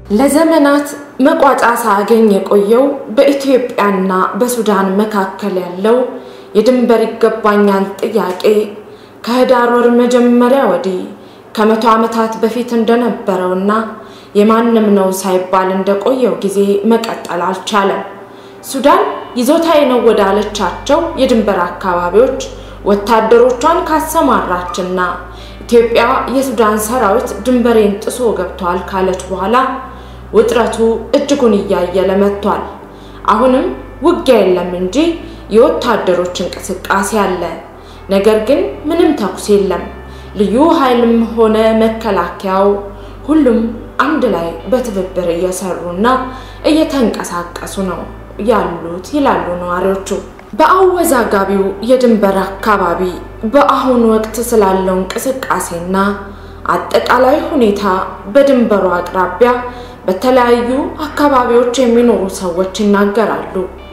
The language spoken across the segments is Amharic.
ለዘመናት መቋጫ ሳያገኝ የቆየው በኢትዮጵያና በሱዳን መካከል ያለው የድንበር ይገባኛል ጥያቄ ከህዳር ወር መጀመሪያ ወዲህ ከመቶ ዓመታት በፊት እንደነበረውና የማንም ነው ሳይባል እንደቆየው ጊዜ መቀጠል አልቻለም። ሱዳን ይዞታዬ ነው ወዳለቻቸው የድንበር አካባቢዎች ወታደሮቿን ካሰማራችና ኢትዮጵያ የሱዳን ሰራዊት ድንበሬን ጥሶ ገብቷል ካለች በኋላ ውጥረቱ እጅጉን እያየለ መጥቷል። አሁንም ውጊያ የለም እንጂ የወታደሮች እንቅስቃሴ አለ። ነገር ግን ምንም ተኩስ የለም። ልዩ ኃይልም ሆነ መከላከያው ሁሉም አንድ ላይ በትብብር እየሰሩና እየተንቀሳቀሱ ነው ያሉት ይላሉ ነዋሪዎቹ። በአወዛጋቢው የድንበር አካባቢ በአሁኑ ወቅት ስላለው እንቅስቃሴና አጠቃላይ ሁኔታ በድንበሩ አቅራቢያ በተለያዩ አካባቢዎች የሚኖሩ ሰዎች ይናገራሉ።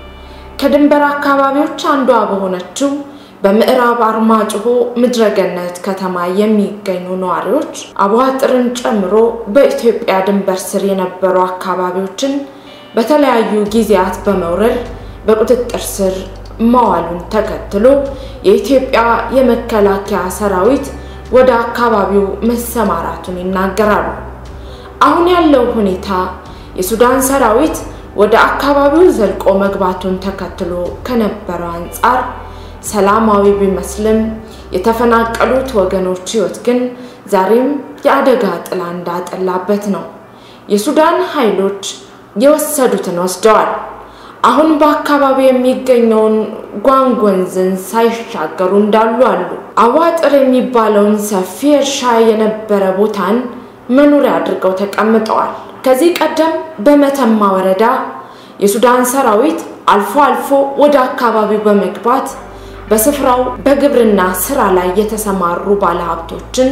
ከድንበር አካባቢዎች አንዷ በሆነችው በምዕራብ አርማጭሆ ምድረገነት ከተማ የሚገኙ ነዋሪዎች አቧጥርን ጨምሮ በኢትዮጵያ ድንበር ስር የነበሩ አካባቢዎችን በተለያዩ ጊዜያት በመውረድ በቁጥጥር ስር መዋሉን ተከትሎ የኢትዮጵያ የመከላከያ ሰራዊት ወደ አካባቢው መሰማራቱን ይናገራሉ። አሁን ያለው ሁኔታ የሱዳን ሰራዊት ወደ አካባቢው ዘልቆ መግባቱን ተከትሎ ከነበረው አንጻር ሰላማዊ ቢመስልም የተፈናቀሉት ወገኖች ሕይወት ግን ዛሬም የአደጋ ጥላ እንዳጠላበት ነው። የሱዳን ኃይሎች የወሰዱትን ወስደዋል። አሁን በአካባቢው የሚገኘውን ጓንግ ወንዝን ሳይሻገሩ እንዳሉ አሉ። አዋጥር የሚባለውን ሰፊ እርሻ የነበረ ቦታን መኖሪያ አድርገው ተቀምጠዋል። ከዚህ ቀደም በመተማ ወረዳ የሱዳን ሰራዊት አልፎ አልፎ ወደ አካባቢው በመግባት በስፍራው በግብርና ስራ ላይ የተሰማሩ ባለሀብቶችን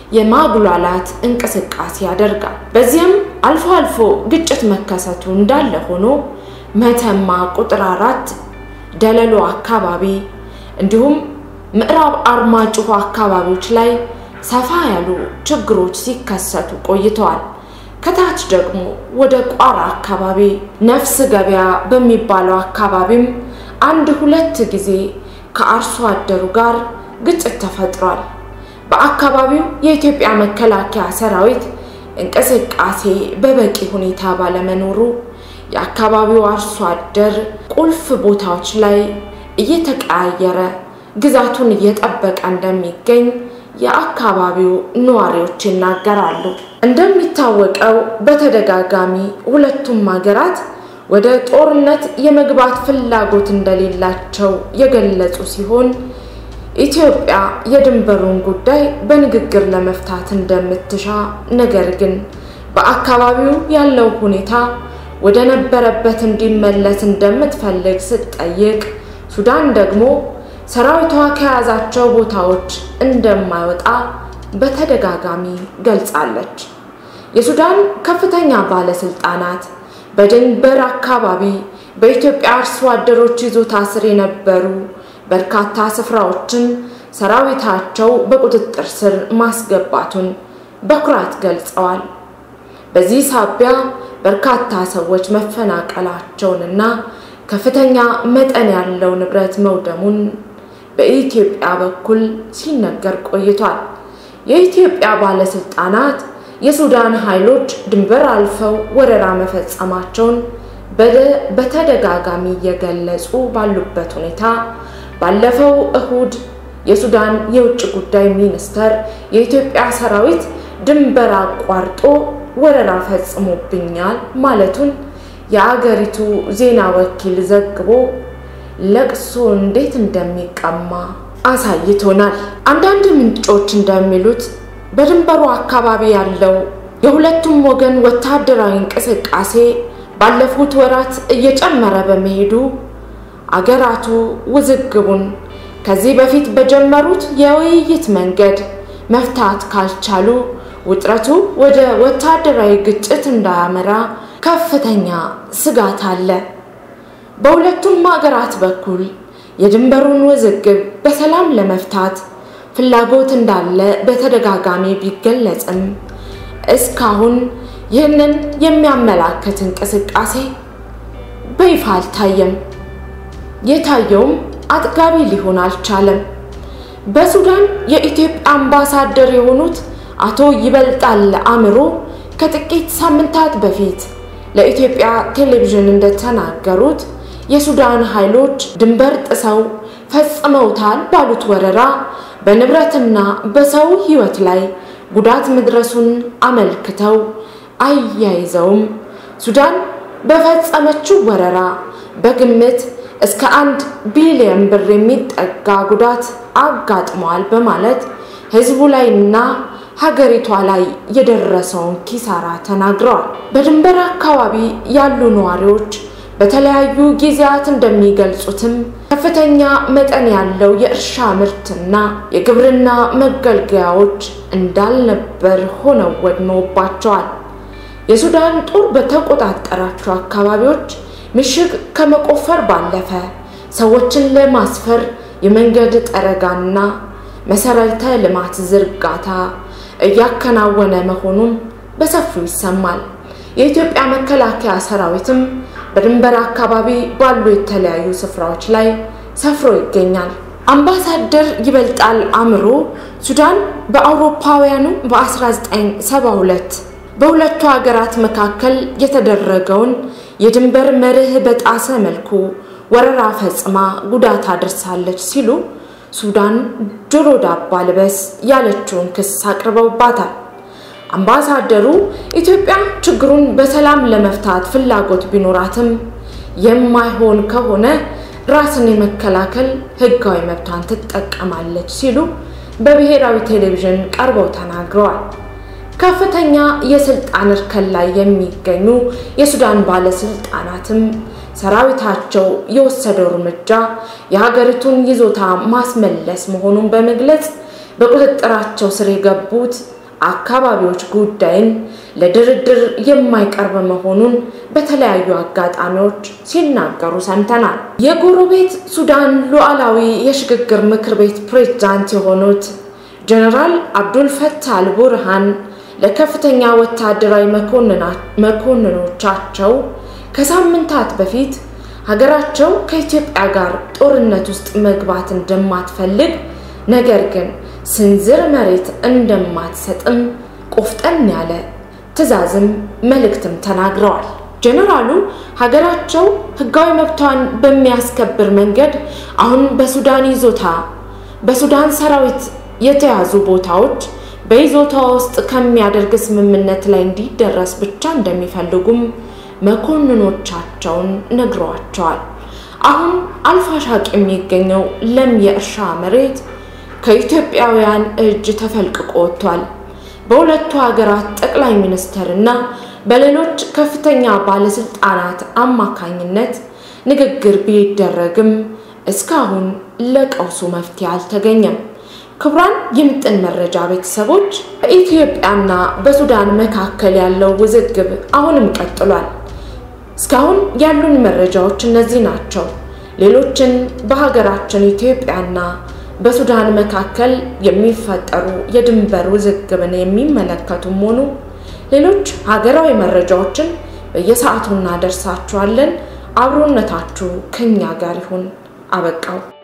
የማጉላላት እንቅስቃሴ ያደርጋል። በዚህም አልፎ አልፎ ግጭት መከሰቱ እንዳለ ሆኖ መተማ ቁጥር አራት ደለሎ አካባቢ እንዲሁም ምዕራብ አርማጭሆ አካባቢዎች ላይ ሰፋ ያሉ ችግሮች ሲከሰቱ ቆይተዋል። ከታች ደግሞ ወደ ቋራ አካባቢ ነፍስ ገበያ በሚባለው አካባቢም አንድ ሁለት ጊዜ ከአርሶ አደሩ ጋር ግጭት ተፈጥሯል። በአካባቢው የኢትዮጵያ መከላከያ ሰራዊት እንቅስቃሴ በበቂ ሁኔታ ባለመኖሩ የአካባቢው አርሶ አደር ቁልፍ ቦታዎች ላይ እየተቀያየረ ግዛቱን እየጠበቀ እንደሚገኝ የአካባቢው ነዋሪዎች ይናገራሉ። እንደሚታወቀው በተደጋጋሚ ሁለቱም ሀገራት ወደ ጦርነት የመግባት ፍላጎት እንደሌላቸው የገለጹ ሲሆን ኢትዮጵያ የድንበሩን ጉዳይ በንግግር ለመፍታት እንደምትሻ፣ ነገር ግን በአካባቢው ያለው ሁኔታ ወደ ነበረበት እንዲመለስ እንደምትፈልግ ስትጠይቅ፣ ሱዳን ደግሞ ሰራዊቷ ከያዛቸው ቦታዎች እንደማይወጣ በተደጋጋሚ ገልጻለች። የሱዳን ከፍተኛ ባለስልጣናት በድንበር አካባቢ በኢትዮጵያ አርሶ አደሮች ይዞታ ስር የነበሩ በርካታ ስፍራዎችን ሰራዊታቸው በቁጥጥር ስር ማስገባቱን በኩራት ገልጸዋል። በዚህ ሳቢያ በርካታ ሰዎች መፈናቀላቸውንና ከፍተኛ መጠን ያለው ንብረት መውደሙን በኢትዮጵያ በኩል ሲነገር ቆይቷል። የኢትዮጵያ ባለስልጣናት የሱዳን ኃይሎች ድንበር አልፈው ወረራ መፈጸማቸውን በተደጋጋሚ እየገለጹ ባሉበት ሁኔታ ባለፈው እሁድ የሱዳን የውጭ ጉዳይ ሚኒስተር የኢትዮጵያ ሰራዊት ድንበር አቋርጦ ወረራ ፈጽሞብኛል ማለቱን የአገሪቱ ዜና ወኪል ዘግቦ ለቅሶ እንዴት እንደሚቀማ አሳይቶናል። አንዳንድ ምንጮች እንደሚሉት በድንበሩ አካባቢ ያለው የሁለቱም ወገን ወታደራዊ እንቅስቃሴ ባለፉት ወራት እየጨመረ በመሄዱ አገራቱ ውዝግቡን ከዚህ በፊት በጀመሩት የውይይት መንገድ መፍታት ካልቻሉ ውጥረቱ ወደ ወታደራዊ ግጭት እንዳያመራ ከፍተኛ ስጋት አለ። በሁለቱም ሀገራት በኩል የድንበሩን ውዝግብ በሰላም ለመፍታት ፍላጎት እንዳለ በተደጋጋሚ ቢገለጽም እስካሁን ይህንን የሚያመላክት እንቅስቃሴ በይፋ አልታየም። የታየውም አጥጋቢ ሊሆን አልቻለም። በሱዳን የኢትዮጵያ አምባሳደር የሆኑት አቶ ይበልጣል አእምሮ ከጥቂት ሳምንታት በፊት ለኢትዮጵያ ቴሌቪዥን እንደተናገሩት የሱዳን ኃይሎች ድንበር ጥሰው ፈጽመውታል ባሉት ወረራ በንብረትና በሰው ሕይወት ላይ ጉዳት መድረሱን አመልክተው አያይዘውም ሱዳን በፈጸመችው ወረራ በግምት እስከ አንድ ቢሊዮን ብር የሚጠጋ ጉዳት አጋጥሟል በማለት ሕዝቡ ላይና ሀገሪቷ ላይ የደረሰውን ኪሳራ ተናግረዋል። በድንበር አካባቢ ያሉ ነዋሪዎች በተለያዩ ጊዜያት እንደሚገልጹትም ከፍተኛ መጠን ያለው የእርሻ ምርትና የግብርና መገልገያዎች እንዳልነበር ሆነው ወድመውባቸዋል። የሱዳን ጦር በተቆጣጠራቸው አካባቢዎች ምሽግ ከመቆፈር ባለፈ ሰዎችን ለማስፈር የመንገድ ጠረጋና መሰረተ ልማት ዝርጋታ እያከናወነ መሆኑን በሰፊው ይሰማል። የኢትዮጵያ መከላከያ ሰራዊትም በድንበር አካባቢ ባሉ የተለያዩ ስፍራዎች ላይ ሰፍሮ ይገኛል። አምባሳደር ይበልጣል አእምሮ ሱዳን በአውሮፓውያኑ በ1972 በሁለቱ ሀገራት መካከል የተደረገውን የድንበር መርህ በጣሰ መልኩ ወረራ ፈጽማ ጉዳት አድርሳለች ሲሉ ሱዳን ጆሮ ዳባ ልበስ ያለችውን ክስ አቅርበውባታል። አምባሳደሩ ኢትዮጵያ ችግሩን በሰላም ለመፍታት ፍላጎት ቢኖራትም የማይሆን ከሆነ ራስን የመከላከል ሕጋዊ መብቷን ትጠቀማለች ሲሉ በብሔራዊ ቴሌቪዥን ቀርበው ተናግረዋል። ከፍተኛ የስልጣን እርከን ላይ የሚገኙ የሱዳን ባለስልጣናትም ሰራዊታቸው የወሰደው እርምጃ የሀገሪቱን ይዞታ ማስመለስ መሆኑን በመግለጽ በቁጥጥራቸው ስር የገቡት አካባቢዎች ጉዳይን ለድርድር የማይቀርብ መሆኑን በተለያዩ አጋጣሚዎች ሲናገሩ ሰምተናል። የጎረቤት ሱዳን ሉዓላዊ የሽግግር ምክር ቤት ፕሬዝዳንት የሆኑት ጀነራል አብዱል ፈታህ አልቡርሃን ለከፍተኛ ወታደራዊ መኮንኖቻቸው ከሳምንታት በፊት ሀገራቸው ከኢትዮጵያ ጋር ጦርነት ውስጥ መግባት እንደማትፈልግ ነገር ግን ስንዝር መሬት እንደማትሰጥም ቆፍጠን ያለ ትዕዛዝም መልእክትም ተናግረዋል። ጀነራሉ ሀገራቸው ሕጋዊ መብቷን በሚያስከብር መንገድ አሁን በሱዳን ይዞታ በሱዳን ሰራዊት የተያዙ ቦታዎች በይዞታ ውስጥ ከሚያደርግ ስምምነት ላይ እንዲደረስ ብቻ እንደሚፈልጉም መኮንኖቻቸውን ነግረዋቸዋል። አሁን አልፋሻቅ የሚገኘው ለም የእርሻ መሬት ከኢትዮጵያውያን እጅ ተፈልቅቆ ወጥቷል። በሁለቱ ሀገራት ጠቅላይ ሚኒስትር እና በሌሎች ከፍተኛ ባለስልጣናት አማካኝነት ንግግር ቢደረግም እስካሁን ለቀውሱ መፍትሄ አልተገኘም። ክቡራን የምጥን መረጃ ቤተሰቦች በኢትዮጵያና በሱዳን መካከል ያለው ውዝግብ አሁንም ቀጥሏል። እስካሁን ያሉን መረጃዎች እነዚህ ናቸው። ሌሎችን በሀገራችን ኢትዮጵያና በሱዳን መካከል የሚፈጠሩ የድንበር ውዝግብን የሚመለከቱም ሆኑ ሌሎች ሀገራዊ መረጃዎችን በየሰዓቱ እናደርሳችኋለን። አብሮነታችሁ ከኛ ጋር ይሁን። አበቃው።